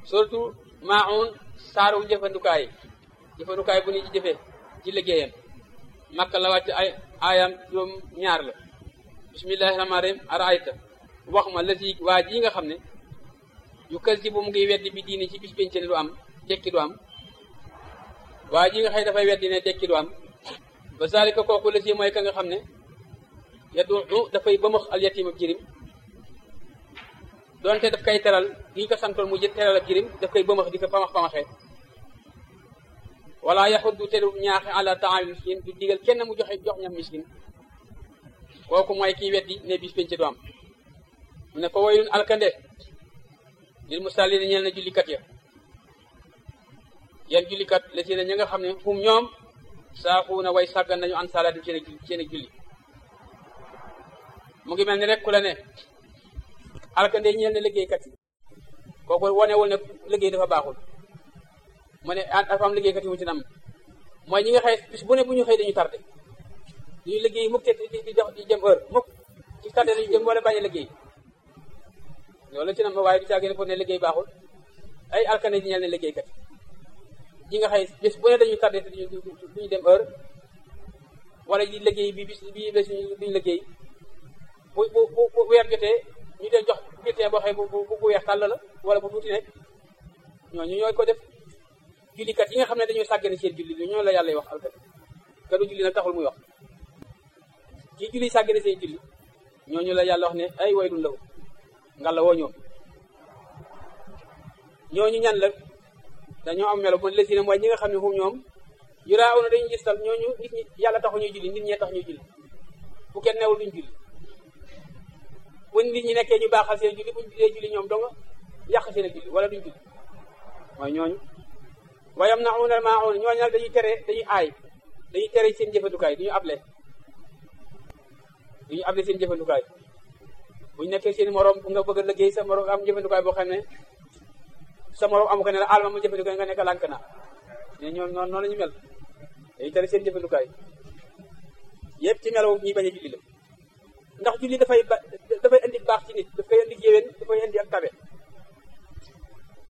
surtout maun saaru jëfandukaay jëfandukaay bu ni ci jëfee ci liggéeyam makka la wàcc ay aayam juróom ñaar la bismillahi rahmaani rahim araayta wax ma la si waa ji nga xam ne yu kës si bu mu ngi weddi bi diini ci bis penc ne du am dekki du am waa ji nga xëy dafay weddi ne dekki du am ba zalika kooku la si mooy ka nga xam ne yaddu dafay bëmax al yatim ab jirim doonte daf koy teral gi ñu ko santoon mu jë teral ab jirim daf koy bëmax di ko pamax pamaxee wala yaxut du teru ñaaxe ala taamil miskin du digal kenn mu joxe jox ñam miskin kooku mooy kii weddi ne bis penc du am mu ne fa waylun alkande lil musallin ñeel na jullikat ya yan jullikat la si ne ña nga xam ne hum ñoom saaxuuna way sàggan nañu an salaatim seen seen julli mu ngi mel ni rek ku la ne alkande ñeel na liggéeykat yi kooku wonewul ne liggéey dafa baaxul mu ne dafa am liggéeykat yi mu ci nam mooy ñi nga xëy bis bu ne bu ñu xëy dañu tardé duñu liggéey mukk te di di di jëm heure mukk ci tardé lañu jëm wala bañ a liggéey loolu ci nam waaye du caagee ne pour ne liggéey baaxul ay alkande di ñeel ne liggéeykat ñi nga xëy bis bu ne dañu tardé te duñu duñu dem heure wala di liggéey bi bis bi bés duñu liggéey bu bu bu weer jotee ñu dee jox bulletin boo xëy bu bu bu weex tàll la wala bu tuuti nekk ñooñu ñooy ko def jullikat yi nga xam ne dañoo sàggane seen julli ñoo la yàlla wax alkat ka du julli nag taxul muy wax kii julli sàggane seen julli ñooñu la yàlla wax ne ay waylun lahu ngalla woo ñoom ñooñu ñan la dañoo am melo mu lesi ne mooy ñi nga xam ne fu ñoom yuraaw na dañu gistal ñooñu nit ñi yàlla taxu ñuy julli nit ñee tax ñuy julli bu kenn newul duñ julli bu nit ñi nekkee ñu baaxal seen julli buñ dee julli ñoom donga yàq seen julli wala duñ julli mooy ñooñu wayam na unal maa un ñooñu nag dañuy tere dañuy aay dañuy tere seen jëfandukaay duñu able duñu able seen jëfandukaay buñ nekkee seen morom nga bëgg a liggéey sa morom am jëfandukaay boo xam ne sa morom amu ko ne la alma ma jëfandukaay nga nekk lànk na mais ñoom noonu noonu la ñu mel dañuy tere seen jëfandukaay yëpp ci melaw ñuy bañ a julli la ndax julli dafay ba dafay indi baax ci nit daf koy indi yéwén dafay indi ak tabe